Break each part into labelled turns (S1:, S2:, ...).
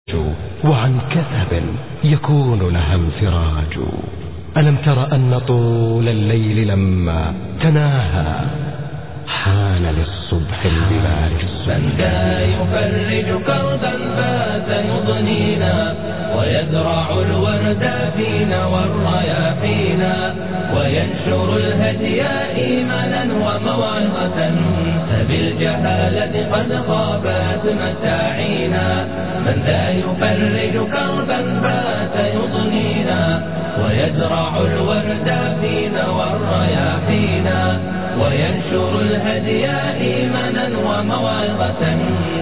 S1: وعن كثب يكون لها انفراج ألم تر أن طول الليل لما تناهى حان للصبح البلاج
S2: من ذا يفرج كربا فات يضنينا ويزرع الورد فينا والرياحينا وينشر الهدي إيمانا وموعظة فبالجهالة قد خابت متاعينا من ذا يفرج كربا فات يضنينا ويزرع الورد فينا والرياحينا وينشر الهدي إيمانا وموعظة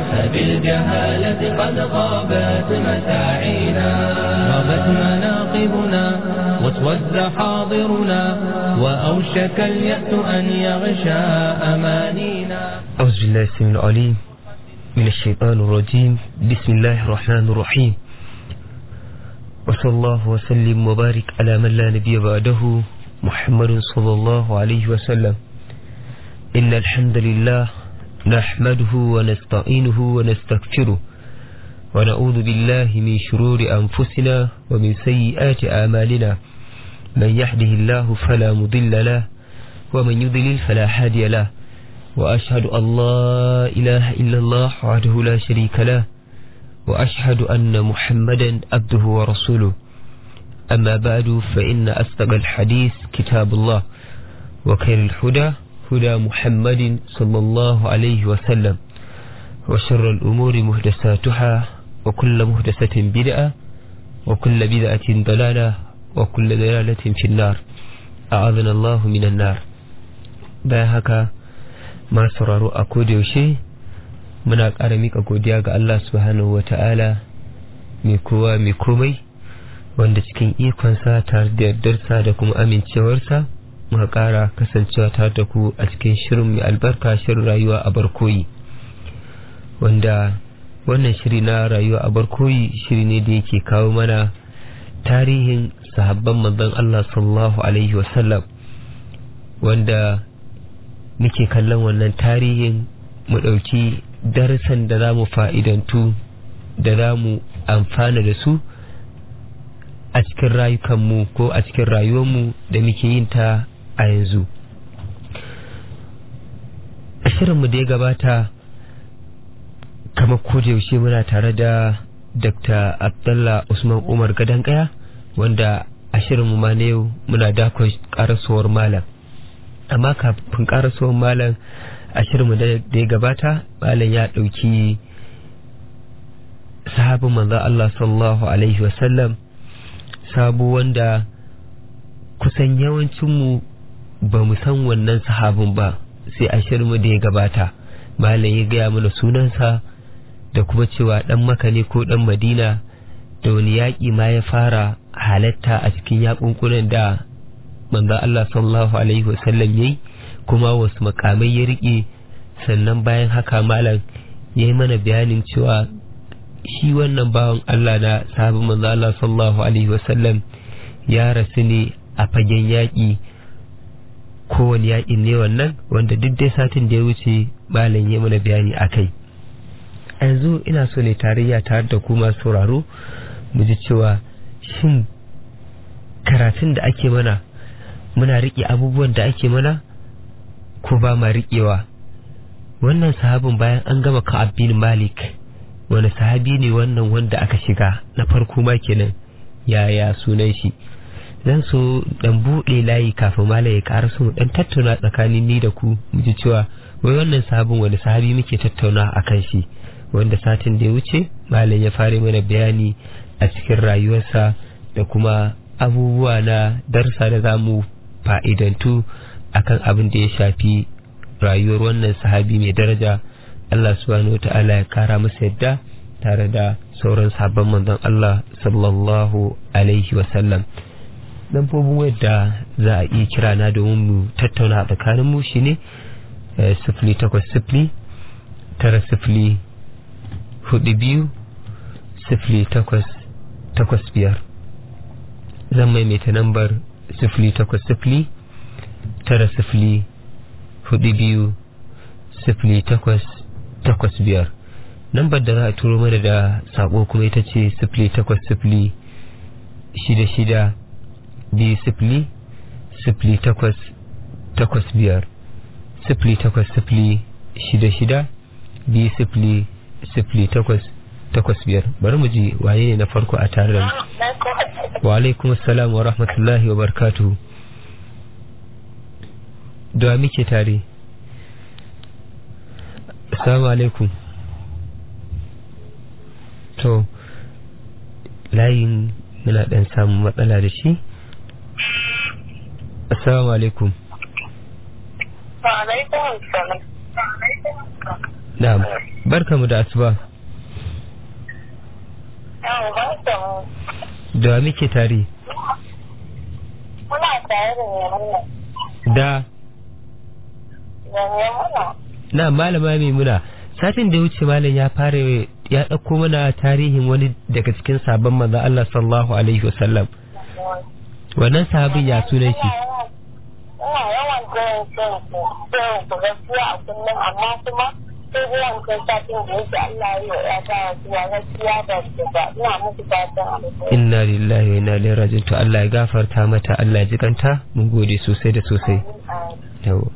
S2: فبالجهالة قد غابت متاعينا غابت مناقبنا واسود حاضرنا وأوشك اليأس أن يغشى أمانينا
S3: أعوذ بالله السميع العليم من الشيطان الرجيم بسم الله الرحمن الرحيم وصلى الله وسلم وبارك على من لا نبي بعده محمد صلى الله عليه وسلم إن الحمد لله نحمده ونستعينه ونستغفره ونعوذ بالله من شرور أنفسنا ومن سيئات أعمالنا من يهده الله فلا مضل له ومن يضلل فلا هادي له وأشهد أن لا إله إلا الله وحده لا شريك له وأشهد أن محمدا عبده ورسوله أما بعد فإن أصدق الحديث كتاب الله وخير الهدى هدى محمد صلى الله عليه وسلم وشر الأمور مهدساتها وكل مهدسة بدعة وكل بدعة ضلالة وكل ضلالة في النار أعاذنا الله من النار باهك ما سرارو أكود يوشي muna ƙara mika godiya ga Allah subhanahu wa ta'ala mai kowa mai komai wanda cikin ikonsa tare da yardarsa da kuma amincewarsa muka ƙara kasancewa tare da ku a cikin shirin mai albarka shirin rayuwa a barkoyi wanda wannan shiri na rayuwa a barkoyi shiri ne da yake kawo mana tarihin sahabban manzon Allah sallallahu alaihi wasallam wanda muke kallon wannan tarihin mu ɗauki darasan da za mu fa'idantu da za mu amfana da su a cikin rayukanmu ko a cikin rayuwarmu da muke yin ta a yanzu a shirinmu da ya gabata kamar yaushe muna tare da dr abdullah usman umar gadon kaya wanda a shirinmu ma na yau muna dakon karasuwar malam amma kafin karasuwar malam a shirinmu da ya gabata malam ya ɗauki sahabin manzan Allah sallallahu Alaihi wasallam sabu wanda kusan yawancinmu ba mu san wannan sahabin ba sai a shirinmu da ya gabata malam ya gaya mana sunansa da kuma cewa ɗan maka ne ko ɗan madina da wani yaƙi ma ya fara halatta a cikin yaƙunkunan da manzan Allah sallallahu Alaihi wasallam ya yi kuma wasu makamai ya riƙe sannan bayan haka malam ya yi mana bayanin cewa shi wannan bawan Allah na sahabin manzo Allah sallallahu alaihi wasallam ya rasu ne a fagen yaƙi kowane yaƙin ne wannan wanda duk dai satin da ya wuce malam ya mana bayani a kai yanzu ina so ne tarayya tare da kuma sauraro mu ji cewa shin karatun da ake mana muna riƙe abubuwan da ake mana ko ba ma riƙewa wannan sahabin bayan an gama ka'ab bin malik wani sahabi ne wannan wanda aka shiga na farko ma kenan yaya sunan shi zan so dan buɗe layi kafin malam ya ƙara so dan tattauna tsakanin ni da ku mu ji cewa wai wannan sahabin wani sahabi muke tattauna a kan shi wanda satin da ya wuce malam ya fara mana bayani a cikin rayuwarsa da kuma abubuwa na darsa da za mu fa'idantu akan abin da ya shafi rayuwar wannan sahabi mai daraja Allah subhanahu wa ta'ala ya kara masa yadda tare da sauran sabon manzon Allah sallallahu alaihi wa sallam dan fobin wadda za a iya kira na domin mu tattauna tsakanin mu shine sifili takwas sifili tara sifili hudu biyu sifili takwas takwas biyar zan maimaita nambar sifili takwas sifili tara sifili hudu biyu sifili takwas takwas biyar lambar da za a turo mana da sako kuma ita ce sifili takwas sifili shida shida biyu sifili sifili takwas takwas biyar sifili takwas sifili shida shida biyu sifili sifili takwas takwas biyar bari mu ji waye ne na farko a tare da mu wa alaikum assalam wa rahmatullahi wa barakatuhu da muke tare assalamu alaikum to layin muna dan samun matsala da shi assalamu alaikum na'am barkamu da asuba da muke tare
S4: Muna tare da Maimuna.
S3: da
S4: Da Maimuna.
S3: na malama maimuna satin da ya wuce malam ya fara ya ɗauko mana tarihin wani daga cikin sabon manzon Allah sallallahu alaihi wasallam wannan sahabin ya sunan shi
S4: Ina yawan jiran jin ku, jiran ku gaskiya a kullum amma kuma sai jiran kai satin da yake Allah ya yi wa ya ta gaskiya gaskiya da su ba. Ina muku fatan alheri.
S3: inna lillahi wa inna ilaihi raji'un to Allah ya gafarta mata Allah ya jikanta mun gode sosai da sosai yawa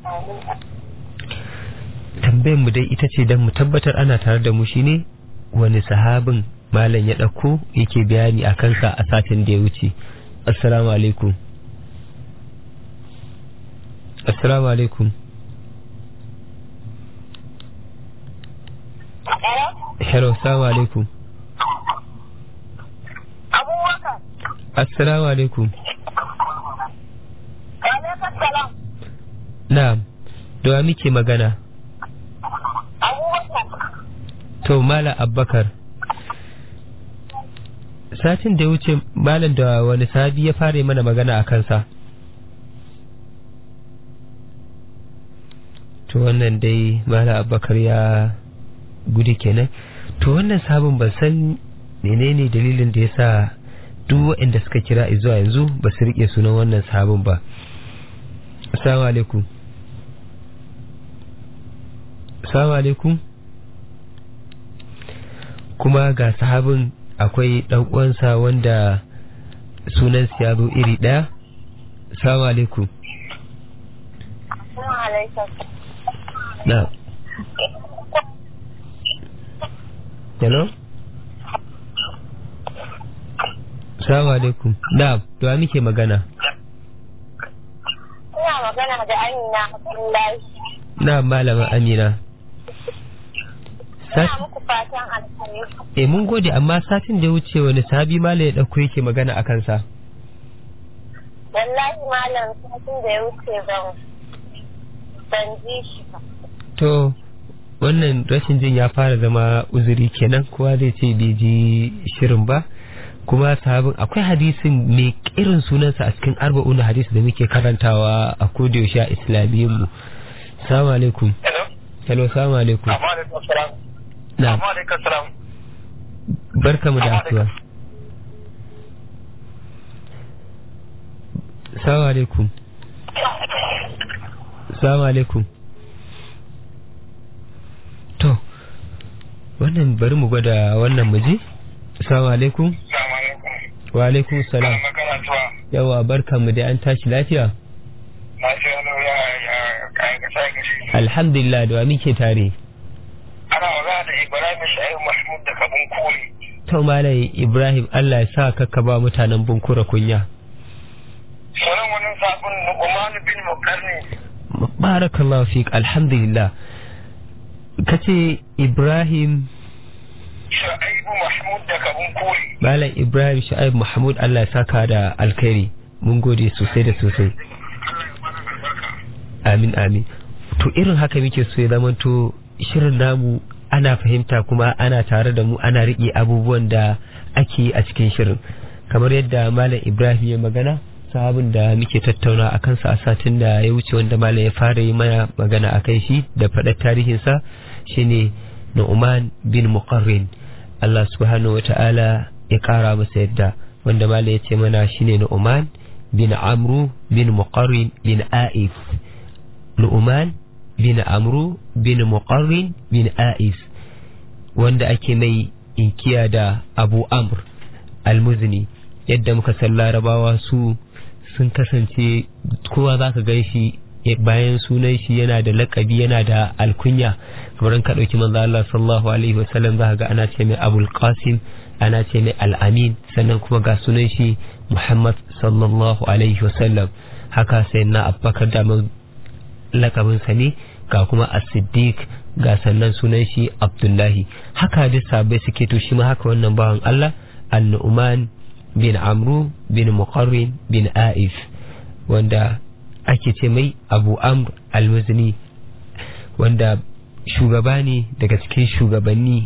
S3: tambayar mu dai ita ce dan mu tabbatar ana tare da mu shine wani sahabin malam ya ɗauko yake bayani a kansa a satin da ya wuce assalamu alaikum assalamu alaikum hello assalamu alaikum
S4: Abubakar,
S3: assalamu alaikum
S4: alaikum salam.
S3: na'am da wa muke magana
S4: Abubakar,
S3: to malam abbakar satin da ya wuce malam da wani sahabi ya fara yi mana magana a kansa to wannan dai malam abbakar ya gudu kenan to wannan sabon ban san menene dalilin da ya sa duk waɗanda suka kira zuwa yanzu ba su riƙe sunan wannan sabon ba assalamu alaikum assalamu alaikum kuma ga sahabin akwai ɗan uwansa wanda sunansa ya zo iri ɗaya assalamu alaikum
S4: Assalamu alaikum.
S3: na hello assalamu alaikum na da muke magana
S4: Ina magana da Amina Abdullahi.
S3: na malama amina
S4: Ina
S3: Sat-
S4: muku fatan alheri.
S3: e mun gode amma satin da ya wuce wani sahabi malam ya ɗauko yake magana a kansa
S4: Wallahi malam satin da ya wuce ban ban ji shi ba.
S3: to wannan rashin jin ya fara zama uzuri kenan kowa zai ce bai ji shirin ba kuma sahabin akwai hadisin mai irin sunansa a cikin arba'un hadis da muke karantawa a kodayaushe a islamiyyar mu salamu alaikum
S5: Hello.
S3: hello salamu alaikum
S5: Amma alaikum salam.
S3: na
S5: Amma alaikum salam.
S3: barka mu da asuwa salamu alaikum salamu alaikum to wannan bari mu gwada wannan muji salamu alaikum
S5: Assalamu alaikum.
S3: wa alaikum salam
S5: Ana makarantuwa.
S3: yawa barka mu dai an tashi lafiya
S5: Na ce wani ya ya kayan kasa gashi.
S3: alhamdulillah da wa muke tare
S5: Ana magana da Ibrahim Sha'ib Mahmud da Kabun Koli.
S3: to malai ibrahim allah ya sa ka ka ba mutanen bunkura kunya
S5: Sunan wani sabon Nu'man bin Mukarni.
S3: barakallahu fik alhamdulillah kace ibrahim
S5: Sha'ib Mahmud da Kabun Koli.
S3: malam ibrahim sha'ib mahmud allah ya saka da alkhairi mun gode sosai da sosai
S5: Allah ya bada albarka.
S3: amin amin to irin haka muke so ya zamanto shirin namu ana fahimta kuma ana tare da mu ana riƙe abubuwan da ake yi a cikin shirin kamar yadda malam ibrahim ya magana sahabin da muke tattauna a kansa a satin da ya wuce wanda malam ya fara yi mana magana a kai shi da faɗar tarihinsa shine nu'man bin muqarrin Allah subhanahu wata'ala ya ƙara masa yadda wanda malam ya ce mana shine nu'man bin amru bin muqarrin bin a'if nu'man bin amru bin muqarrin bin a'if wanda ake mai inkiya da abu amr almuzni yadda muka san larabawa su sun kasance kowa za ka gan shi bayan sunan shi yana da lakabi yana da alkunya kamar ka ɗauki manzo Allah sallallahu alaihi wasallam za ka ga ana ce mai abul qasim ana ce mai al'amin sannan kuma ga sunan shi muhammad sallallahu alaihi wasallam haka sai na abubakar da lakabinsa ne ga kuma as-siddiq ga sannan sunan shi abdullahi haka duk sabai suke to shi ma haka wannan bawan Allah an-nu'man bin amru bin muqarrin bin aif wanda ake ce mai abu amr al-muzni wanda shugaba ne daga cikin shugabanni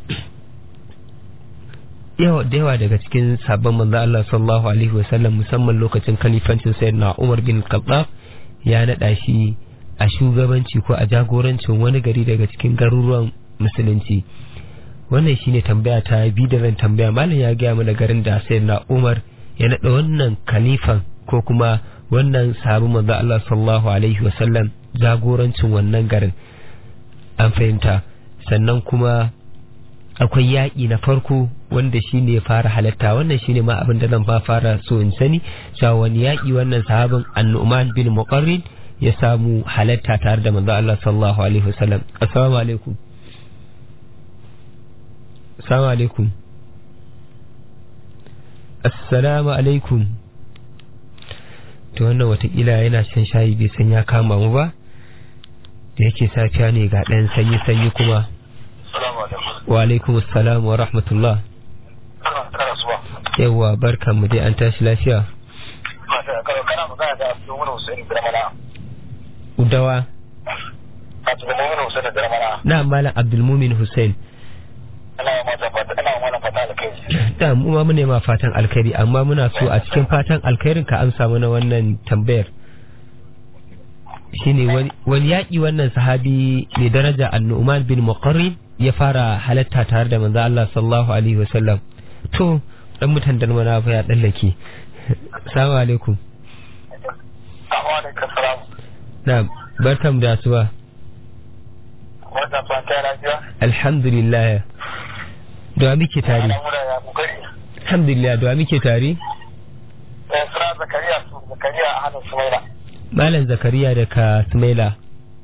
S3: yawa da yawa daga cikin sabon manzo Allah sallallahu alaihi wasallam musamman lokacin kalifancin sayyidina Umar bin Khattab ya nada shi a shugabanci ko a jagorancin wani gari daga cikin garuruwan musulunci wannan shine tambaya ta bi da ran tambaya malam ya gaya mana garin da sayyidina Umar ya nada wannan kalifan ko kuma wannan sabon manzo Allah sallallahu alaihi wasallam jagorancin wannan garin an fahimta sannan kuma akwai yaƙi na farko wanda shi ne fara halatta wannan shi ne ma abin da zan ba fara so in sani cewa wani yaƙi wannan sahabin annu'man bin muqarrin ya samu halatta tare da manzo Allah sallallahu alaihi wasallam assalamu alaikum assalamu alaikum assalamu alaikum to wannan watakila yana shan shayi bai san ya kama mu ba da yake safiya ne ga ɗan sanyi sanyi kuma wa alaikum assalam wa rahmatullah yawa barkan mu dai an tashi lafiya udawa na malam abdulmumin hussein da mu ma mune ma fatan alkhairi amma muna so a cikin fatan alkhairin ka amsa mana wannan tambayar shine wani yaƙi wannan sahabi mai daraja annu'man bin muqarrib ya fara halatta tare da manzo Allah sallallahu alaihi wasallam to dan mutan da mana fa ya dallake assalamu alaikum na barkam da asuba alhamdulillah da muke tare alhamdulillah da muke tare Malam Zakariya daga Sumaila.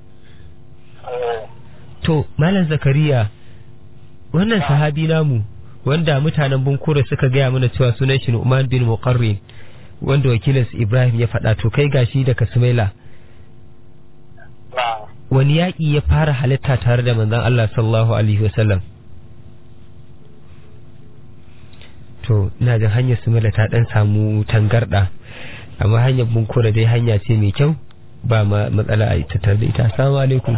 S3: To, Malam Zakariya, wannan sahabi namu wanda mutanen Bunkure suka gaya mana cewa sunan shi Nu'man bin Muqarrin wanda wakilin Ibrahim ya faɗa to kai gashi daga Sumaila. Wani yaƙi ya fara halitta tare da manzon Allah sallallahu alaihi wasallam. To, ina jin hanyar Sumaila ta ɗan samu tangarɗa. amma hanyar bunkura dai hanya ce mai kyau ba ma matsala a tattar da ita assalamu alaikum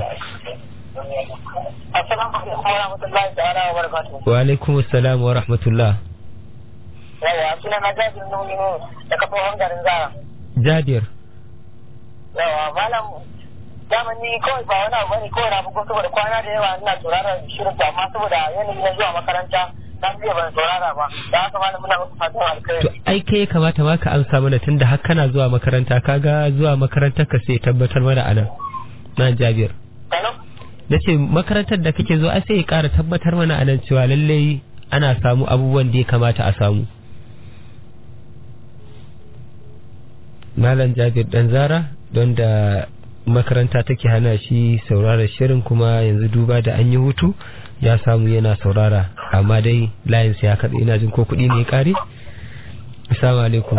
S3: wa alaikum assalam wa rahmatullah
S4: yawa suna na jabir nuni ne da kafin garin zara
S3: jabir
S4: yawa malam daman ni kawai ba wani abu bane kawai na bugun saboda kwana da yawa ina sauraron shirin amma saboda yanayi na zuwa makaranta dan biya ban saurara ba da haka malam muna maka fatan alkhairi
S3: to ai kai ya kamata ma ka amsa mana tunda har kana zuwa makaranta kaga zuwa makarantar ka sai tabbatar mana anan na Jabir nace makarantar da kake zuwa sai ya ƙara tabbatar mana anan cewa lallai ana samu abubuwan da ya kamata a samu Malam Jabir dan Zara don da makaranta take hana shi saurara shirin kuma yanzu duba da an yi hutu ya samu yana saurara amma dai layinsa ya kaɗa ina jin ko kuɗi ne ya ƙare? Assalamu alaikum.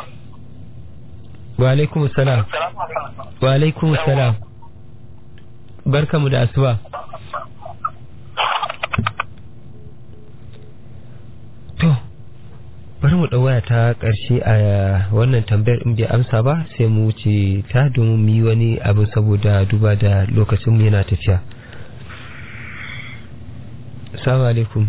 S3: Wa alaikum salam. Wa alaikum salam. Barka mu da asuba. To, bari mu ɗau waya ta ƙarshe a wannan tambayar in bai amsa ba sai mu wuce ta domin mu yi wani abu saboda duba da lokacinmu yana tafiya. Assalamu alaikum.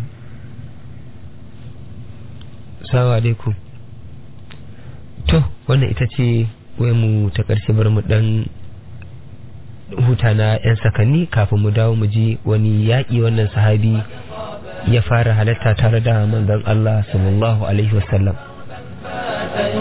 S3: Assalamu alaikum. To, wannan ita ce mu ta ƙarshe bari mu ɗan huta na 'yan sakanni kafin mu dawo mu ji wani yaƙi wannan sahabi ya fara halatta tare da manzon Allah sallallahu alaihi wasallam.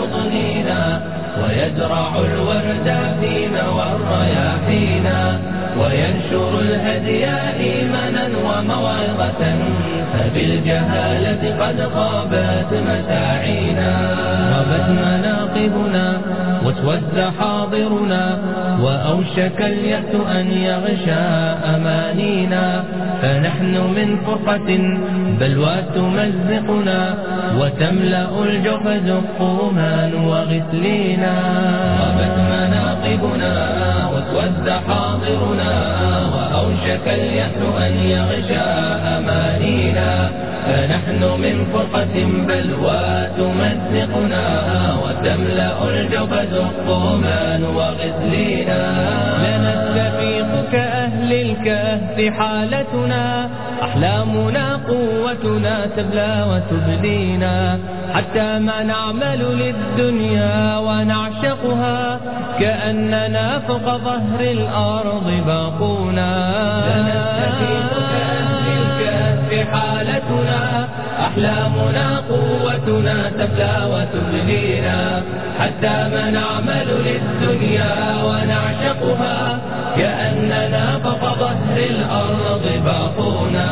S2: ويزرع الورد فينا والرياحينا وينشر الهدي إيمانا وموعظة فبالجهالة قد خابت مساعينا غابت مناقبنا واسود حاضرنا وأوشك اليأس أن يغشى أمانينا فنحن من فرقة بلوى تمزقنا وتملأ الجوف زقوما وغسلينا غابت مناقبنا واسود حاضرنا وأوشك اليأس أن يغشى أمانينا فنحن من فرقة بلوى تمزقنا وتملأ الجوف زقوما وغسلينا لنستفيق كأهل الكهف حالتنا أحلامنا قوتنا تبلى وتبدينا حتى ما نعمل للدنيا ونعشقها كأننا فوق ظهر الأرض باقونا لنستفيق كأهل الكهف حالتنا أحلامنا قوتنا تبلى وتبلينا حتى ما نعمل للدنيا ونعشقها كأننا فوق ظهر الأرض باقونا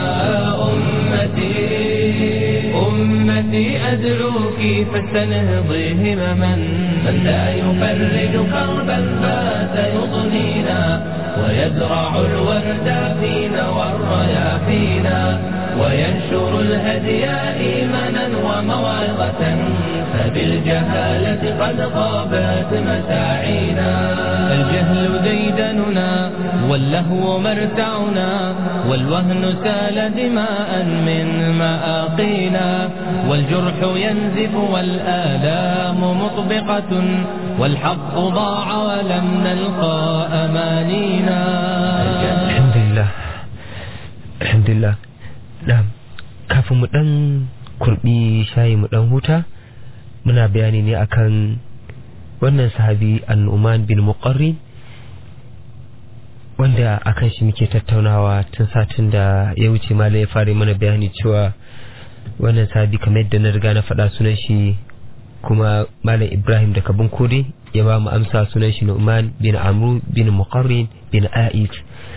S2: أمتي أمتي أدعوك فاستنهضي همما من لا يفرج كربا فات يضنينا ويزرع الورد فينا والرياحينا وينشر الهدي إيمانا وموعظة فبالجهالة قد خابت مساعينا الجهل ديدننا واللهو مرتعنا والوهن سال دماء من مآقينا والجرح ينزف والآلام مطبقة والحق ضاع ولم نلقى أمانينا
S3: الحمد لله الحمد لله na'am kafin mu dan kurbi shayi mu dan huta muna bayani ne akan wannan sahabi annuman bin muqarrin wanda akan shi muke tattaunawa tun satin da ya wuce mala ya fara mana bayani cewa wannan sahabi kamar yadda na riga na faɗa sunan shi kuma malam ibrahim da kabin kode ya ba mu amsa sunan shi nu'man bin amru bin muqarrin bin a'id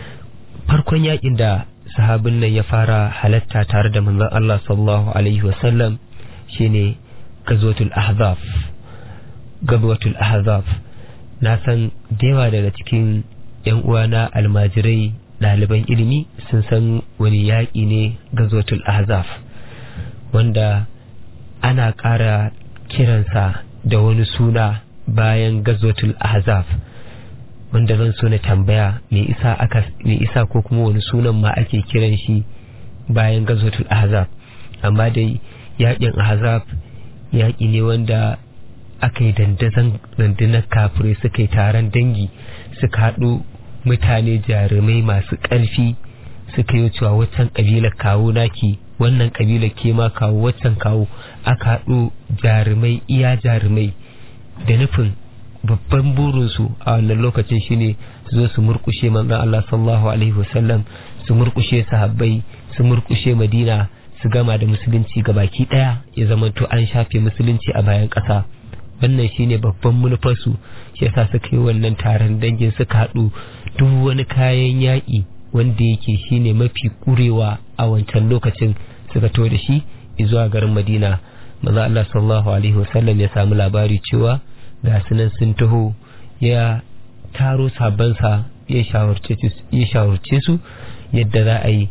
S3: farkon yakin da sahabin nan ya fara halatta tare da manzon Allah sallallahu alaihi wasallam shine gazwatul ahzab gazwatul ahzab na san da yawa daga cikin yan uwana almajirai ɗaliban ilimi sun san wani yaƙi ne gazwatul ahzab wanda ana ƙara kiransa da wani suna bayan gazwatul ahzab wanda zan so na tambaya me isa aka me isa ko kuma wani sunan ma ake kiran shi bayan gazwatul ahzab amma dai yakin ahzab yaki ne wanda aka yi dandazon rundunar kafirai suka yi taron dangi suka haɗu mutane jarumai masu ƙarfi suka yi cewa waccan ƙabilar kawo naki wannan ƙabilar ke ma kawo waccan kawo aka haɗu jarumai iya jarumai da nufin babban burinsu a wannan lokacin shine su zo su murkushe manzon Allah sallallahu alaihi wasallam su murkushe sahabbai su murkushe Madina su gama da musulunci ga baki daya ya zamanto an shafe musulunci a bayan ƙasa wannan shine babban manufarsu shi yasa suka yi wannan taron dangin suka haɗu duk wani kayan yaƙi wanda yake shine mafi kurewa a wancan lokacin suka to da shi zuwa garin Madina manzo Allah sallallahu alaihi wasallam ya samu labari cewa ga sunan sun taho ya taro sabansa ya shawarce su yadda za a yi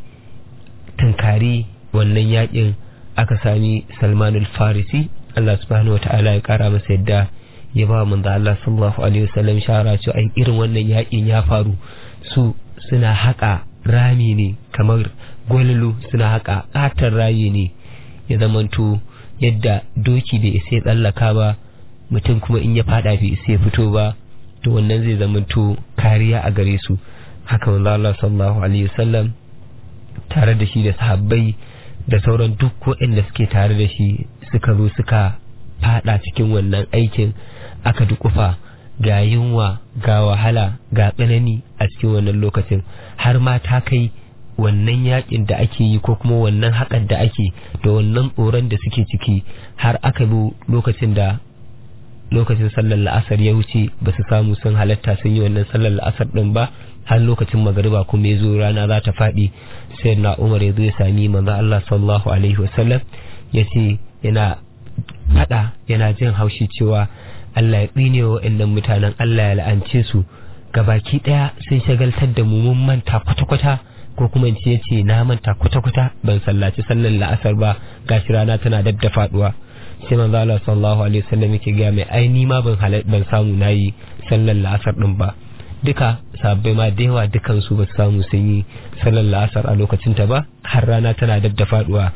S3: tunkari wannan yakin aka sami salmanul farisi Allah subhanahu wata'ala ya kara masa yadda ya ba manzo Allah sallallahu alaihi wasallam shawara cewa ai irin wannan yakin ya faru su suna haƙa rami ne kamar gwalolo suna haƙa ƙatar rayi ne ya zamanto yadda doki bai isa ya tsallaka ba mutum kuma in ya fada bai sai fito ba to wannan zai zamanto kariya a gare su haka manzo Allah sallallahu alaihi wasallam tare da shi da sahabbai da sauran duk waɗanda suke tare da shi suka zo suka fada cikin wannan aikin aka dukufa ga yunwa ga wahala ga tsanani a cikin wannan lokacin har ma ta kai wannan yakin da ake yi ko kuma wannan haƙar da ake da wannan tsoron da suke ciki har aka zo lokacin da lokacin sallar la'asar ya wuce ba su samu sun halatta sun yi wannan sallar la'asar din ba har lokacin magariba kuma ya zo rana za ta faɗi sai na umar ya zo ya sami manzo Allah sallallahu alaihi wasallam ya ce yana faɗa yana jin haushi cewa Allah ya tsine wa waɗannan mutanen Allah ya la'ance su gabaki ɗaya sun shagaltar da mu mun manta kwata-kwata ko kuma in ce ya ce na manta kwata-kwata ban sallaci sallar la'asar ba gashi rana tana dab da faɗuwa sai manzo Allah sallallahu alaihi wasallam yake ga mai ai ni ma ban ban samu nayi sallar la'asar din ba duka sabbai ma da yawa dukan su ba su samu sun yi sallar la'asar a lokacin ta ba har rana tana dab da faduwa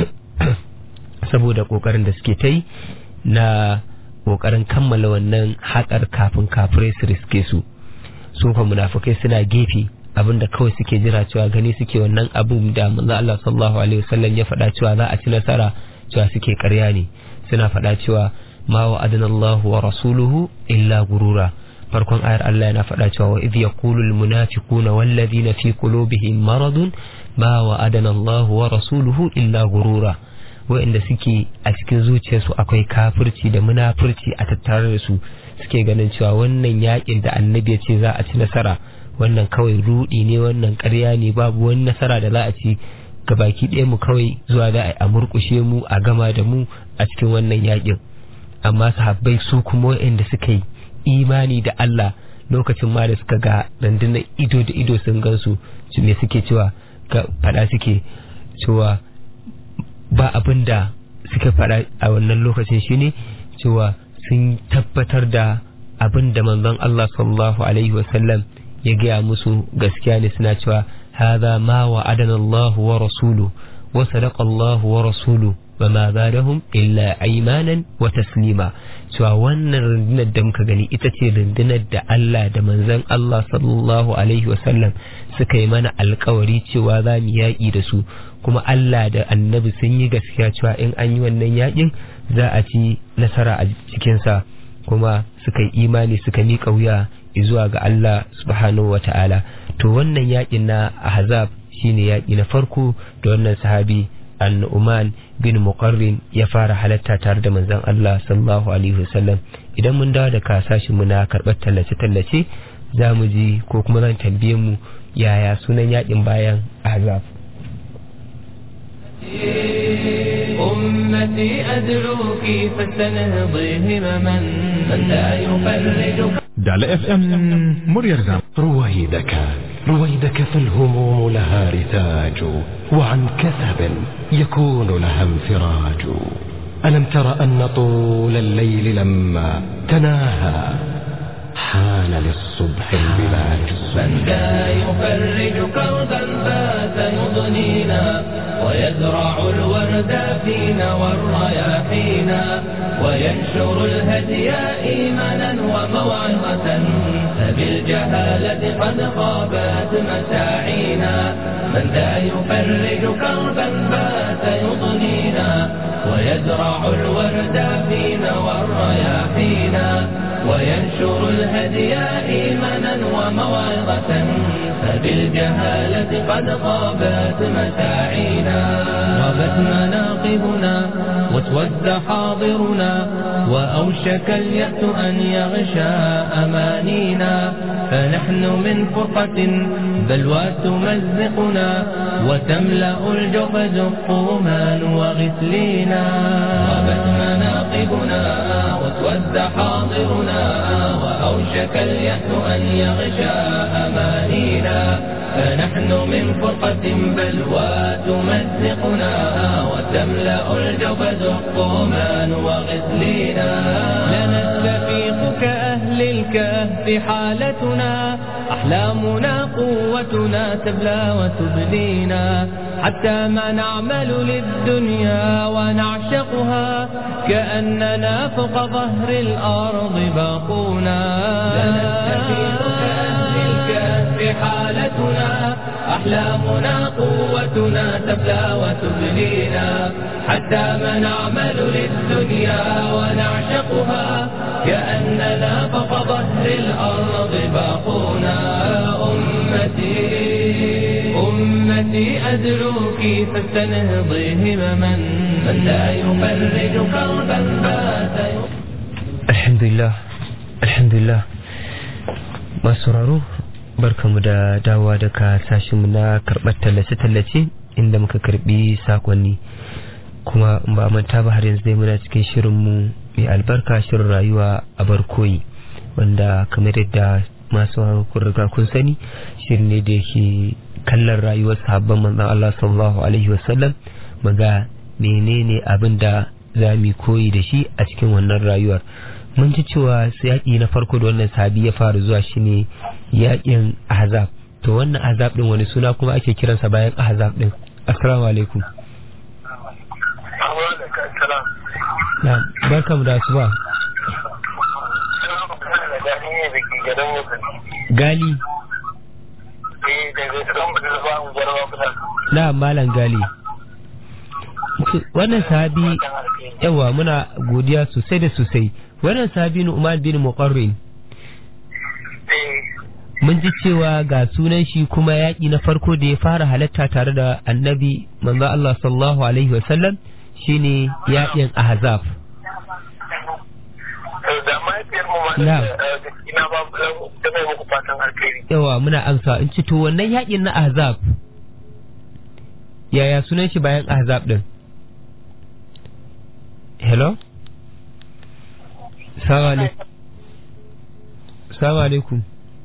S3: saboda kokarin da suke ta yi na kokarin kammala wannan haƙar kafin kafirai su riske su su fa munafikai suna gefe abinda kawai suke jira cewa gani suke wannan abin da manzo Allah sallallahu alaihi wasallam ya faɗa cewa za a ci nasara cewa suke ƙarya ne suna faɗa cewa ma wa adana Allah wa rasuluhu illa gurura farkon ayar Allah yana faɗa cewa wa idh yaqulu al munafiquna wal ladina fi qulubihim maradun ma wa adana Allah wa rasuluhu illa gurura wa'inda suke a cikin zuciyarsu akwai kafirci da munafurci a tattare da su suke ganin cewa wannan yakin da annabi ya ce za a ci nasara wannan kawai rudi ne wannan ƙarya ne babu wani nasara da za a ci gabaki ɗaya mu kawai zuwa da a murƙushe mu a gama da mu a cikin wannan yakin amma sahabbai su kuma waɗanda suka yi imani da Allah lokacin ma da suka ga rundunar ido da ido sun gansu su me suke cewa ga fada suke cewa ba abin da suka fada a wannan lokacin shine cewa sun tabbatar da abin da manzon Allah sallallahu alaihi wasallam ya gaya musu gaskiya ne suna cewa هذا ما وعدنا الله ورسوله وصدق الله ورسوله وما زادهم إلا أيمانا وتسليما cewa wannan rundunar da muka gani ita ce rundunar da Allah da manzon Allah sallallahu alaihi wasallam suka yi mana alkawari cewa za mu yaƙi da su kuma Allah da annabi sun yi gaskiya cewa in an yi wannan yaƙin za a ci nasara a cikinsa kuma suka yi imani suka miƙa wuya zuwa ga Allah subhanahu wa ta'ala to wannan yakin na ahzab shine yaki na farko da wannan sahabi an-nu'man bin muqarrin ya fara halatta tare da manzon Allah sallallahu alaihi wasallam idan mun dawo da kasashin mu na karbar tallace tallace za mu ji ko kuma zan tambaye mu yaya sunan yakin bayan ahzab
S2: أمتي أدعوك فاستنهضي همما من لا يفرج
S6: دال اف ام مرير زام
S1: رويدك رويدك فالهموم لها رتاج وعن كثب يكون لها انفراج ألم تر أن طول الليل لما تناهى حان للصبح البلاج
S2: من لا يفرج كربا فات يضنينا ويزرع الورد فينا والرياحينا وينشر الهدي إيمانا وموعظة فبالجهالة قد خابت مساعينا من لا يفرج كربا فات يضنينا ويزرع الورد فينا والرياحينا وينشر الهدي إيمانا وموعظة فبالجهالة قد غابت مساعينا غابت مناقبنا واسود حاضرنا وأوشك اليأس أن يغشى أمانينا فنحن من فرقة بلوى تمزقنا وتملأ الجحد الطومان وغسلينا غابت مناقبنا واسود حاضرنا وأوشك اليأس أن يغشى أمانينا فنحن من فرقة بلوى تمزقنا وتملأ الجبد الطومان وغسلينا لنستفيق كأهل الكهف حالتنا أحلامنا قوتنا تبلى وتبلينا حتى ما نعمل للدنيا ونعشقها كأننا فوق ظهر الأرض باقونا لنستفيق كأهل الكهف حالتنا أحلامنا قوتنا تبلى وتبلينا حتى ما نعمل للدنيا ونعشقها كأننا فوق ظهر الأرض باقونا أمتي أمتي أدعوك فاستنهضي همما من لا يفرج كربا بات
S3: الحمد alhamdulillah alhamdulillah masu raro barkamu da dawowa daga sashinmu na karɓar tallace-tallace inda muka karɓi sakonni kuma in ba manta ba har yanzu dai muna cikin shirinmu mai albarka shirin rayuwa a barkoyi wanda kamar yadda masu kun riga kun sani shirin ne da yake kallon rayuwar sahabban manzon Allah sallallahu alaihi wasallam maga menene abin da za mu koyi da shi a cikin wannan rayuwar mun ji cewa yaƙi na farko da wannan sahabi ya fara zuwa shine yaƙin ahzab to wannan ahzab din wani suna kuma ake kiransa bayan ahzab din assalamu alaikum na barkamu da asuba gali na malam gali wannan sahabi yawa muna godiya sosai da sosai wannan sahabi Umar bin Muqarrin mun ji cewa ga sunan shi kuma yaƙi na farko da ya fara halatta tare da annabi manzo Allah sallallahu alaihi wasallam shine yaƙin Ahzab
S5: da mahaifiyar mu ma
S3: Na.
S5: da ina ba da mai muku fatan alkhairi
S3: yawa muna amsa in ci to wannan yaƙin na Ahzab yaya sunan shi bayan Ahzab din hello Salamu alaikum. Salamu alaikum.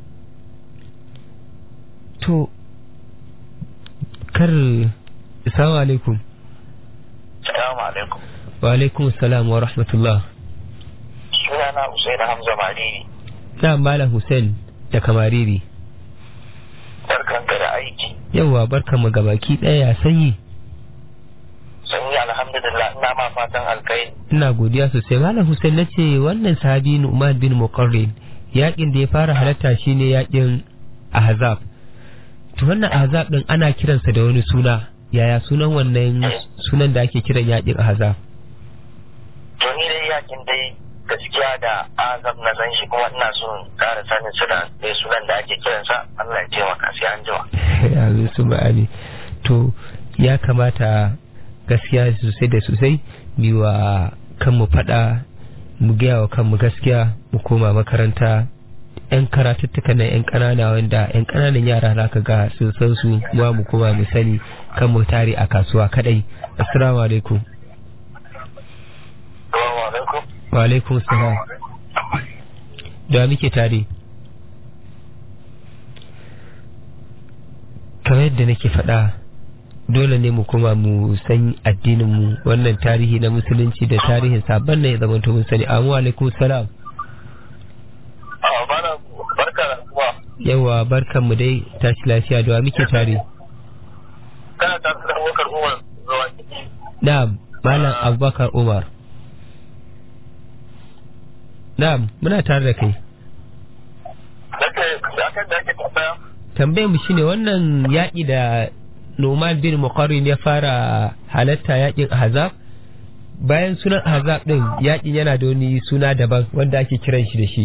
S3: To, kar, Salamu alaikum.
S5: Assalamu alaikum.
S3: Wa alaikum salam wa rahmatullah.
S5: Sunana Usaina Hamza Mariri.
S3: Na Malam Hussein da Kamariri.
S5: Barkanka da aiki.
S3: Yawwa barkan mu gabaki ɗaya sanyi.
S5: Sun yi alhamdulillah ina ma fatan alkhairi.
S3: Ina godiya sosai. Malam Hussein na ce wannan sahabi Nu'man bin Muqarrin yakin da ya fara halatta shine yakin Ahzab. To wannan Ahzab din ana kiransa da wani suna. Yaya sunan wannan sunan da ake kiran yakin Ahzab?
S5: To ni dai yakin dai gaskiya da azab na san shi kuma ina son ƙara sanin su da dai sunan da ake kiransa Allah ya taimaka sai an jima.
S3: yanzu su ba'ani to ya kamata gaskiya sosai da sosai biwa kanmu fada mu gaya wa kanmu gaskiya mu koma makaranta yan karatuttuka na yan ƙanana wanda yan ƙananan yara za ka ga sun san su ma mu koma mu sani kan mu tare a kasuwa kadai assalamu alaikum
S5: Assalamu alaikum.
S3: wa alaikum salam da muke tare kamar yadda nake faɗa dole ne mu kuma mu san addinin mu wannan tarihi na musulunci da tarihin sabon ne ya zama to mun sani amu alaikum salam
S5: Ah, bana barka da kuma
S3: yawa barkan mu dai tashi lafiya da wa muke tare
S5: kana tare da Abubakar Umar zuwa ciki.
S3: na'am malam abubakar umar na'am muna tare da kai
S5: Nake akan da ake tambaya
S3: tambayar mu shine wannan yaƙi da Numan bin Muqarrin ya fara halatta yaƙin Ahzab bayan sunan Ahzab din yaƙin yana da wani suna daban wanda ake kiran shi da shi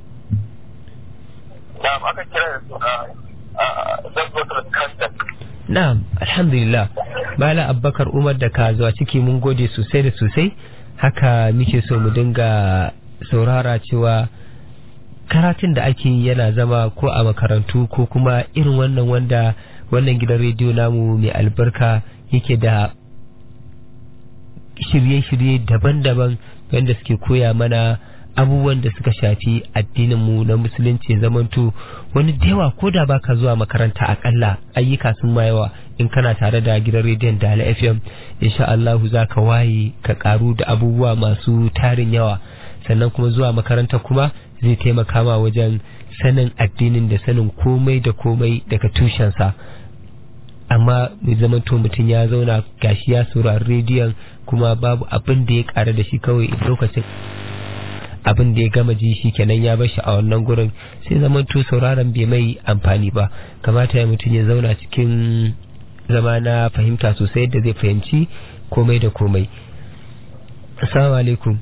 S5: na'am aka kira da su a zabbatul kandak
S3: na'am alhamdulillah Malam Abubakar Umar da ka zuwa ciki mun gode sosai da sosai haka muke so mu dinga saurara cewa karatun da ake yi yana zama ko a makarantu ko kuma irin wannan wanda wannan gidan rediyo namu mai albarka yake da shirye-shirye daban-daban wanda suke koya mana abubuwan da suka shafi addininmu na musulunci zamanto wani da yawa ko da baka zuwa makaranta akalla ayyuka sun ma yawa in kana tare da gidan rediyon Dala FM insha Allahu za ka waye ka karu da abubuwa masu tarin yawa sannan kuma zuwa makaranta kuma zai taimaka ma wajen sanin addinin da sanin komai da komai daga tushensa amma mai zamanto mutum ya zauna gashi ya saurari rediyon kuma babu abin da ya ƙara da shi kawai lokacin abin da ya gama ji shi kenan ya bashi a wannan gurin sai zamanto sauraron bai mai amfani ba kamata ya mutum ya zauna cikin zama na fahimta sosai yadda zai fahimci komai da komai assalamu alaikum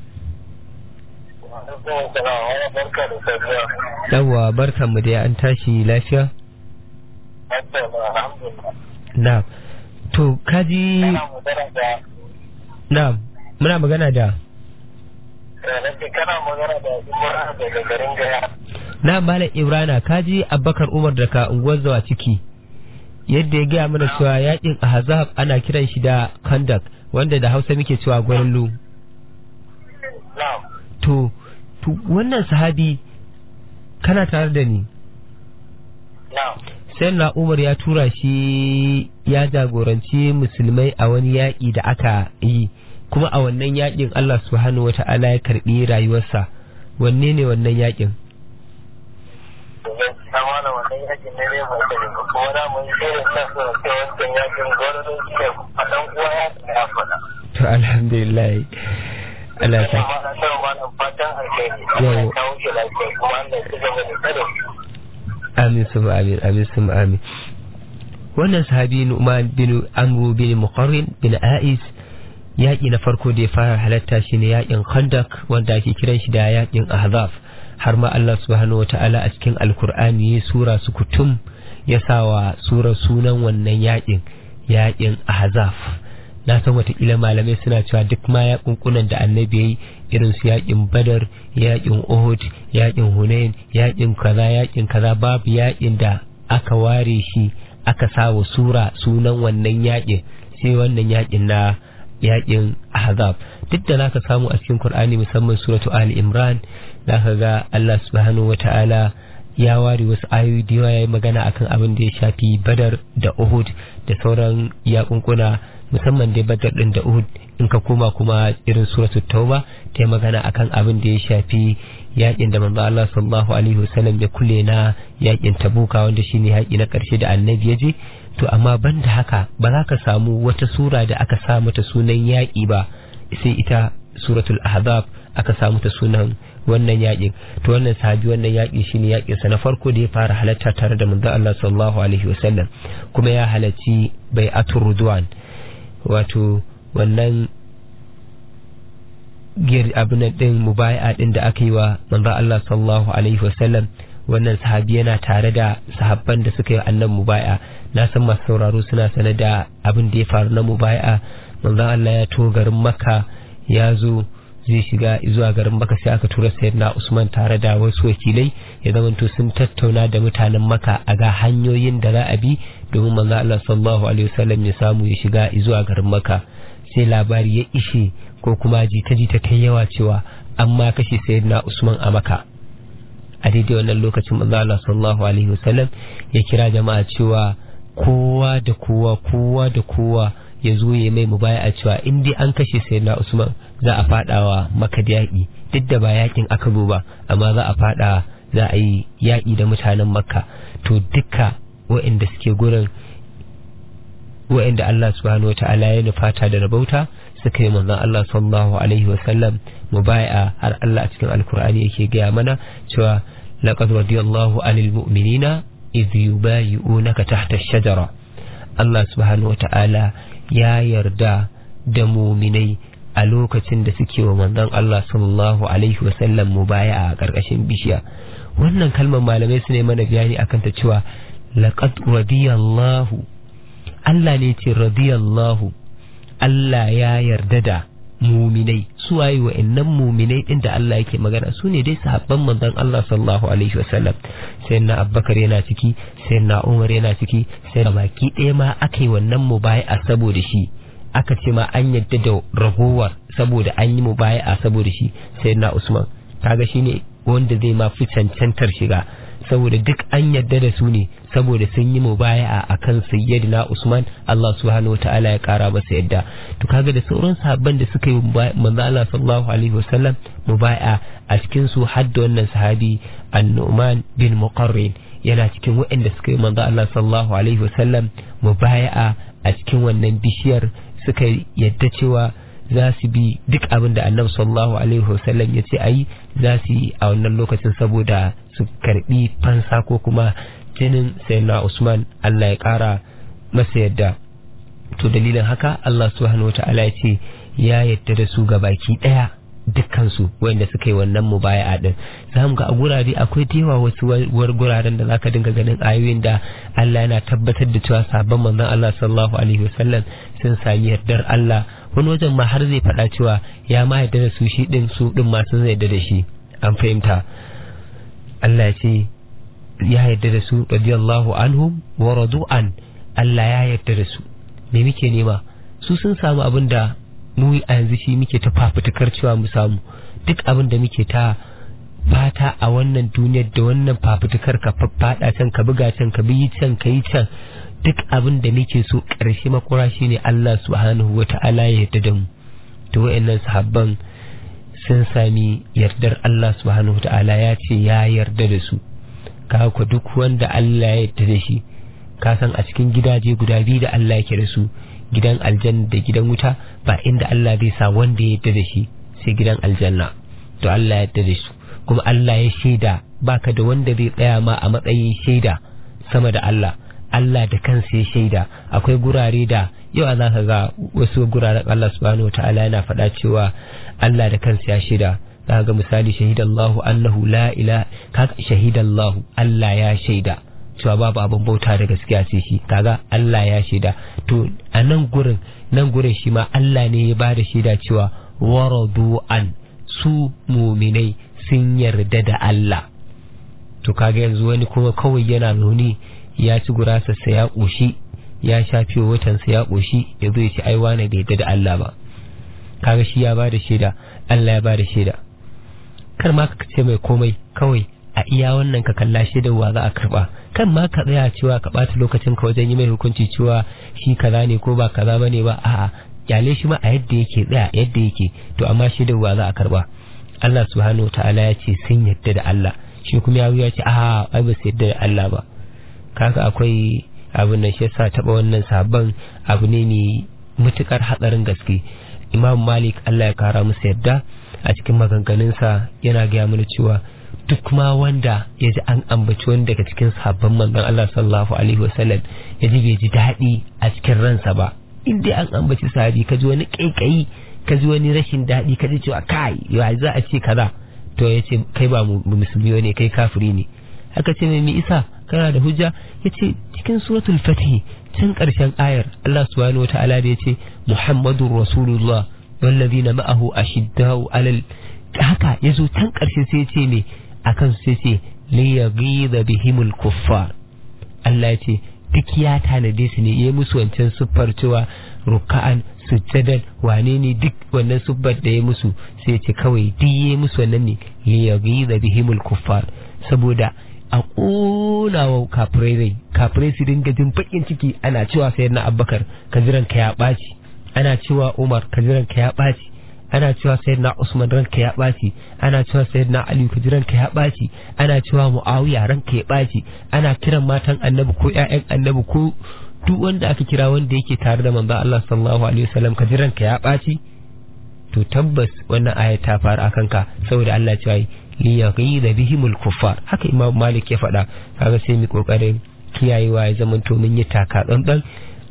S5: barka da safiya
S3: yawwa barkan mu da an tashi lafiya
S5: alhamdulillah
S3: na to kaji
S5: ina magana da
S3: na muna magana da
S5: na ce kana magana da Imran daga garin Gaya.
S3: na malam ibrana kaji abubakar umar daga unguwar zawa ciki yadda ya gaya mana cewa yakin ahzab ana kiran shi da kandak wanda da hausa muke cewa gwarlo
S5: Na'am.
S3: to to wannan sahabi kana tare da ni
S5: Na'am.
S3: sai na umar ya tura shi ya jagoranci musulmai a wani yaƙi da aka yi kuma a wannan yaƙin Allah subhanahu wa ta'ala ya karɓi rayuwarsa wanne ne wannan yaƙin
S5: Na wala wannan yakin ne ne mai kare ba kuma na mun irin sa su ce wancan yakin gwarzon shi ne a ɗan uwa ya ya faɗa.
S3: to alhamdulillah Allah ya
S5: Ina
S3: sa
S5: ma na san malam fatan alheri.
S3: Yawo.
S5: Allah ya kawo shi lafiya kuma Allah ya ci gaba da tsare shi.
S3: amin su amin amin su amin wannan sahabi Nu'man bin Amru bin Muqarrin bin A'is yaƙi na farko da ya fara halatta shi ne yaƙin Khandak wanda ake kiran shi da yaƙin Ahzab har ma Allah subhanahu wata'ala a cikin Alkur'ani ya sura su kutum ya sawa sura sunan wannan yaƙin yaƙin Ahzab na san watakila malamai suna cewa duk ma yaƙunƙunan da annabi ya yi irin su yaƙin badar yaƙin uhud yaƙin hunain yaƙin kaza yaƙin kaza babu yaƙin da aka ware shi aka sa wa sura sunan wannan yaƙin sai wannan yaƙin na yaƙin ahzab duk da zaka samu a cikin qur'ani musamman suratu ali imran zaka ga Allah subhanahu wataala ya ware wasu ayoyi da yawa ya yi magana akan abin da ya shafi badar da uhud da sauran yakunkuna musamman dai badar din da uhud in ka koma kuma irin suratul tauba ta yi magana akan abin da ya shafi yakin da manzo Allah sallallahu alaihi wasallam ya kulle na yakin tabuka wanda shine yaki na karshe da annabi ya je to amma banda haka ba za ka samu wata sura da aka sa mata sunan yaki ba sai ita suratul ahzab aka sa mata sunan wannan yakin to wannan sahabi wannan yaki shine yakin sa na farko da ya fara halatta tare da manzo Allah sallallahu alaihi wasallam kuma ya halarci bai'atul ridwan wato wannan gir abin din mubai'a din da aka yi wa manzo Allah sallallahu alaihi wasallam wannan sahabi yana tare da sahabban da suka yi annan mubai'a na san masu sauraro suna sanar da abin da ya faru na mubai'a manzo Allah ya to garin Makka ya zo zai shiga zuwa garin Makka sai aka tura sayyidina Usman tare da wasu wakilai ya zamanto sun tattauna da mutanen Makka a ga hanyoyin da za a bi domin manzo Allah sallallahu alaihi wasallam ya samu ya shiga zuwa garin Makka sai labari ya ishe ko kuma jita-jita ta yawa cewa an ma kashe sayyidina Usman a Makka a daidai wannan lokacin manzo Allah sallallahu alaihi wasallam ya kira jama'a cewa kowa da kowa kowa da kowa ya zo ya mai mubaya a cewa in dai an kashe sayyidina Usman za a fadawa Makka da yaƙi duk da ba yaƙin aka zo ba amma za a fada za a yi yaƙi da mutanen Makka to duka waɗanda suke gurin waɗanda Allah subhanahu wataala ya nufata da rabauta suka yi manzon Allah sallallahu alaihi wasallam mubaya har Allah a cikin alkur'ani yake gaya mana cewa laqad radiyallahu anil mu'minina idh yubayi'unaka tahta ash-shajara Allah subhanahu wataala ya yarda da muminai a lokacin da suke wa manzon Allah sallallahu alaihi wasallam mubaya a ƙarƙashin bishiya wannan kalmar malamai su ne mana bayani akan ta cewa laqad radiyallahu Allah ne ce radiyallahu Allah ya yarda da muminai su waye wa'annan muminai din da Allah yake magana su ne dai sahabban manzon Allah sallallahu alaihi wasallam sai na Abubakar yana ciki sai na Umar yana ciki sai da baki ɗaya ma aka yi wannan mubaya'a saboda shi aka ce ma an yadda da ragowar saboda an yi mubaya'a saboda shi sai na Usman kaga shine wanda zai ma fi cancantar shiga saboda duk an yadda da su ne saboda sun yi mubaya'a akan sayyidina Usman Allah subhanahu wataala ya kara masa yadda to kaga da sauran sahabban da suka yi manzo Allah sallallahu alaihi wasallam mubaya'a a cikin su har da wannan sahabi An-Nu'man bin Muqarrin yana cikin waɗanda suka yi manzo Allah sallallahu alaihi wasallam mubaya'a a cikin wannan bishiyar suka yadda cewa za su bi duk abin da annabi sallallahu alaihi wasallam ya ce a yi za su yi a wannan lokacin saboda su karbi fansa ko kuma jinin sayyidina Usman Allah ya kara masa yadda to dalilin haka Allah subhanahu wata'ala ya ce ya yadda da su baki daya dukkansu wanda suka yi wannan mubaya'a din za mu ga a gurare akwai tewa wasu war guraren da zaka dinga ganin ayoyin da Allah yana tabbatar da cewa sabon manzon Allah sallallahu alaihi wasallam sun sami yardar Allah wani wajen ma har zai faɗa cewa ya ma yarda da su shi din su din ma sun yarda da shi an fahimta Allah ya ce ya yarda da su radiyallahu anhum wa radu an Allah ya yarda da su me muke nema su sun samu abin da mu a yanzu shi muke ta fafutukar cewa mu samu duk abin da muke ta fata a wannan duniyar da wannan fafutukar ka faɗa can ka buga can ka bi can ka yi can duk abin da muke so ƙarshe makura shi ne Allah subhanahu wa ta'ala ya yarda da mu to wa'annan sahabban sun sami yardar Allah subhanahu wa ta'ala ya ce ya yarda da su ka ku duk wanda Allah ya yarda da shi ka san a cikin gidaje guda biyu da Allah yake da su gidan aljanna da gidan wuta ba inda Allah zai sa wanda ya yarda da shi sai gidan aljanna to Allah ya yarda da su kuma Allah ya shaida baka da wanda zai tsaya ma a matsayin shaida sama da Allah Allah da kansa ya shaida akwai gurare da yau a zaka ga wasu guraren Allah subhanahu wataala yana faɗa cewa Allah da kansa ya shaida zaka ga misali shahidallahu annahu la ilaha kaga shahidallahu Allah ya shaida cewa babu abin bauta da gaskiya sai shi kaga Allah ya shaida to a nan gurin nan gurin shi ma Allah ne ya bada shaida cewa waradu an su muminai sun yarda da Allah to kaga yanzu wani kuma kawai yana nuni ya ci gurasarsa ya ƙoshi ya sha fiye watansa ya ƙoshi ya zo ya ci aiwa na bai da Allah ba kaga shi ya bada shaida Allah ya bada shaida kar ma ka ce mai komai kawai a iya wannan ka kalla shaidar wa za a karba kan ma ka tsaya cewa ka ɓata lokacin ka wajen yi mai hukunci cewa shi kaza ne ko ba kaza bane ba a'a kyale shi ma a yadda yake tsaya yadda yake to amma shaidar wa za a karba Allah subhanahu wa ta'ala ya ce sun yadda da Allah shi kuma ya ya ce a ai ba su yadda da Allah ba kaga akwai abin da shi yasa taba wannan sabon abu ne mai mutukar hatsarin gaske Imam Malik Allah ya kara musu yadda a cikin maganganunsa yana gaya mana cewa duk ma wanda ya ji an ambaci wani daga cikin sabon manzon Allah sallallahu alaihi wasallam ya ji bai ji daɗi a cikin ransa ba in dai an ambaci sahabi ka ji wani kaikayi ka ji wani rashin daɗi ka ji cewa kai ya za a ce kaza to ya ce kai ba musulmi ne kai kafiri ne haka ce mai isa kana da hujja ya ce cikin suratul fatih can ƙarshen ayar Allah subhanahu wata'ala da ya ce muhammadun rasulullah wallazina ma'ahu ashiddau alal haka ya zo can ƙarshe sai ce me akan sai ce liyaghiza bihimul kuffar Allah ya ce duk ya tanade su ne ya musu wancan siffar cewa ruka'an sujjadan wane ne duk wannan siffar da ya musu sai ce kawai duk ya musu wannan ne liyaghiza bihimul kuffar saboda a ƙona wa kafirai rai kafirai su dinga jin bakin ciki ana cewa sayar na abbakar ka jiran ka ya ɓaci ana cewa umar ka jiran ka ya ɓaci ana cewa sayyidina Usman ranka ya ɓaci ana cewa sayyidina Ali ka ranka ya ɓaci ana cewa Muawiya ranka ya ɓaci ana kiran matan annabi ko ƴaƴan annabi ko duk wanda aka kira wanda yake tare da manzo Allah sallallahu alaihi wasallam ka ranka ya ɓaci to tabbas wannan aya ta faru akan ka saboda Allah ya ce li yaghiza bihimul kuffar haka Imam Malik ya faɗa kaga sai mu kokarin kiyayewa ya zamanto mun yi taka tsantsan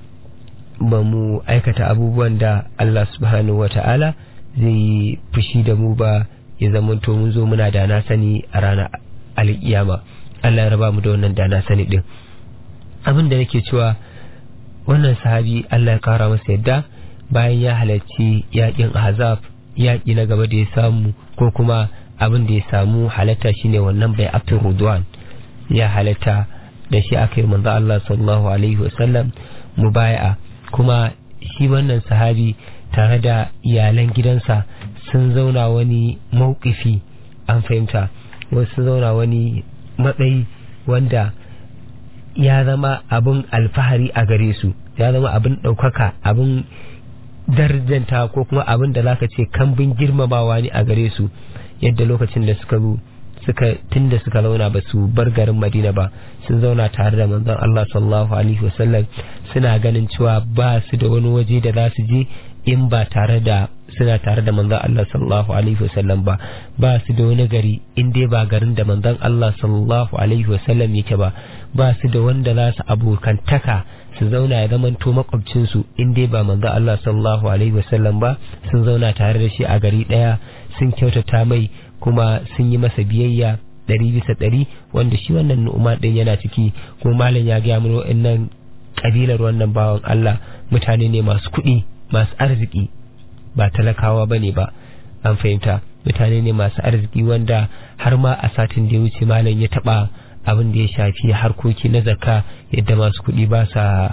S3: ba mu aikata abubuwan da Allah subhanahu wata'ala zai fushi da mu ba ya zamanto mun zo muna da na sani a ranar alƙiyama Allah ya raba mu da wannan da na sani din abin da nake cewa wannan sahabi Allah ya kara masa yadda bayan ya halarci yakin ahzab yaƙi na gaba da ya samu ko kuma abin da ya samu halatta shine wannan bai abtul rudwan ya halatta da shi aka yi manzo Allah sallallahu alaihi wasallam mubaya'a kuma shi wannan sahabi tare da iyalan gidansa sun zauna wani mawkifi an fahimta wasu zauna wani matsayi wanda ya zama abin alfahari a gare su ya zama abin ɗaukaka abin darjanta ko kuma abin da zaka ce kambin girmamawa ne a gare su yadda lokacin da suka zo suka tunda suka zauna ba su bar garin Madina ba sun zauna tare da manzon Allah sallallahu alaihi wasallam suna ganin cewa ba su da wani waje da za su je in ba tare da suna tare da manzon Allah sallallahu alaihi wasallam ba ba su da wani gari in dai ba garin da manzon Allah sallallahu alaihi wasallam yake ba ba su da wanda za su abokantaka su zauna ya zamanto makwabcinsu in dai ba manzon Allah sallallahu alaihi wasallam ba sun zauna tare da shi a gari daya sun kyautata mai kuma sun yi masa biyayya ɗari bisa ɗari wanda shi wannan nu'uma ɗin yana ciki kuma malam ya gaya mana wa'annan ƙabilar wannan bawan Allah mutane ne masu kuɗi masu arziki ba talakawa ba ne ba an fahimta mutane ne masu arziki wanda har ma a satin da ya wuce malam ya taba abin da ya shafi harkoki na zakka yadda masu kuɗi ba sa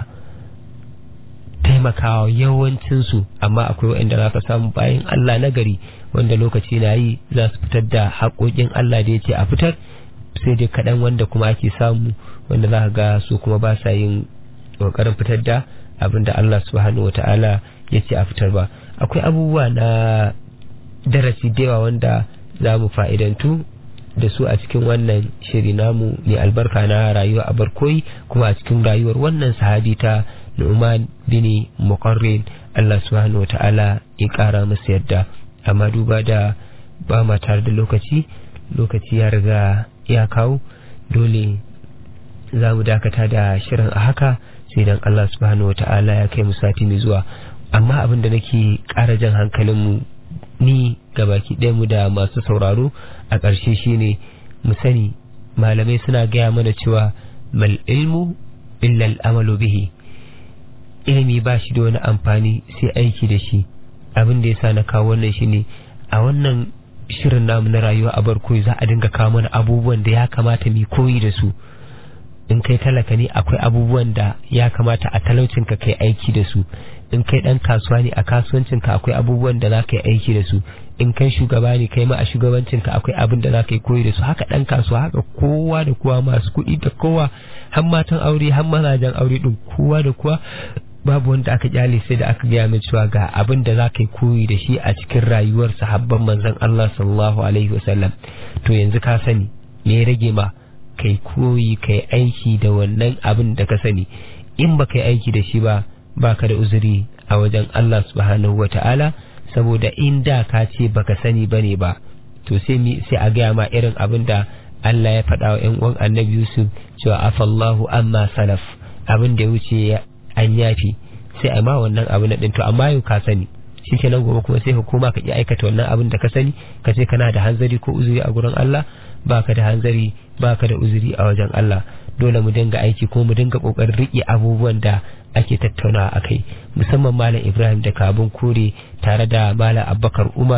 S3: taimakawa yawancinsu amma akwai waɗanda za ka samu bayan Allah na gari wanda lokaci na yi za su fitar da haƙoƙin Allah da ya ce a fitar sai dai kaɗan wanda kuma ake samu wanda za ka ga su kuma ba sa yin ƙoƙarin fitar da abin da Allah subhanahu wata'ala ya ce a fitar ba akwai abubuwa na darasi da yawa wanda za mu fa'idantu da su a cikin wannan shiri namu mai albarka na rayuwa a barkoyi kuma a cikin rayuwar wannan sahabi ta Nu'man bin Muqarrin Allah subhanahu wa ta'ala ya kara masa yadda amma duba da ba ma tare da lokaci lokaci ya riga ya kawo dole za mu dakata da shirin a haka sai dan Allah subhanahu wa ta'ala ya kai mu sati mai zuwa amma abin da nake ƙara jan hankalinmu ni gabaki ɗaya mu da masu sauraro a ƙarshe shine mu sani malamai suna gaya mana cewa mal ilmu illa al'amalu bihi ilimi ba shi da wani amfani sai aiki da shi abin da yasa na kawo wannan shine a wannan shirin namu na rayuwa a barko za a dinga kawo mana abubuwan da ya kamata mu koyi da su in kai talaka ne akwai abubuwan da ya kamata a talaucinka kai aiki da su in kai dan kasuwa ne a kasuwancinka akwai abubuwan da za ka yi aiki da su in kai shugaba ne kai ma a shugabancinka akwai abin da za ka yi koyi da su haka dan kasuwa haka kowa da kowa masu kuɗi da kowa har matan aure har mazajen aure din kowa da kowa babu wanda aka kyale sai da aka gaya min cewa ga abin da za ka yi koyi da shi a cikin rayuwar sahabban manzon Allah sallallahu alaihi wasallam to yanzu ka sani me ya rage ma kai koyi kai aiki da wannan abin da ka sani in ba kai aiki da shi ba baka da uzuri a wajen Allah subhanahu wa ta'ala saboda in da ka ce baka sani bane ba to sai mi sai a gaya ma irin abin da Allah ya faɗa wa ƴan uwan Annabi Yusuf cewa afallahu amma salaf abin da ya wuce an yafi sai a ma wannan abin din to amma yau ka sani shikenan gobe kuma sai hukuma ka ki aikata wannan abin da ka sani ka ce kana da hanzari ko uzuri a gurin Allah baka da hanzari baka da uzuri a wajen Allah dole mu dinga aiki ko mu dinga kokarin riƙe abubuwan da ake tattaunawa a kai musamman malam ibrahim da kabin kore tare da malam abubakar umar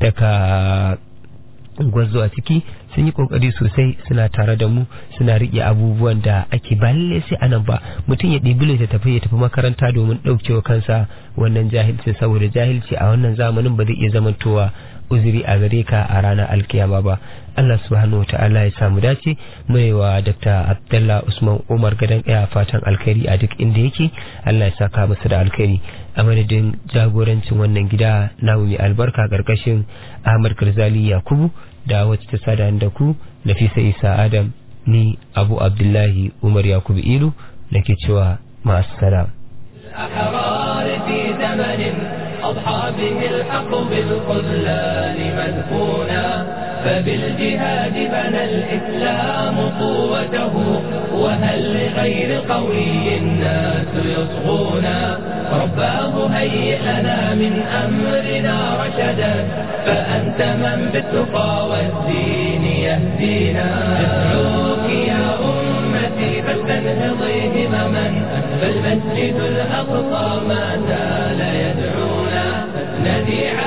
S3: daga gwazo a ciki sun yi kokari sosai suna tare da mu suna riƙe abubuwan da ake ba lalle sai anan ba mutum ya ɗibi ta tafi ya tafi makaranta domin ɗaukewa kansa wannan jahilci saboda jahilci a wannan zamanin ba zai iya zamantowa uzuri a gare ka a ranar alkiyama ba Allah subhanahu wa ta'ala ya samu dace mai wa Dr. Abdullah Usman Umar gadan ɗaya fatan alkhairi a duk inda yake Allah ya saka masa da alkhairi a madadin jagorancin wannan gida namu mai albarka karkashin Ahmad Karzali Yakubu da wacce ta sada da ku Nafisa Isa Adam ni Abu Abdullahi Umar Yakubu Ilu nake cewa ma'assalam
S2: الأحرار في زمن أضحى به الحق بالخذلان مدفونا فبالجهاد بنى الإسلام قوته وهل لغير قوي الناس يصغونا رباه هيئ لنا من أمرنا رشدا فأنت من بالتقى والدين يهدينا ندعوك يا أمتي فلتنهضي همما فالمسجد الأقصى ما زال يدعونا ندي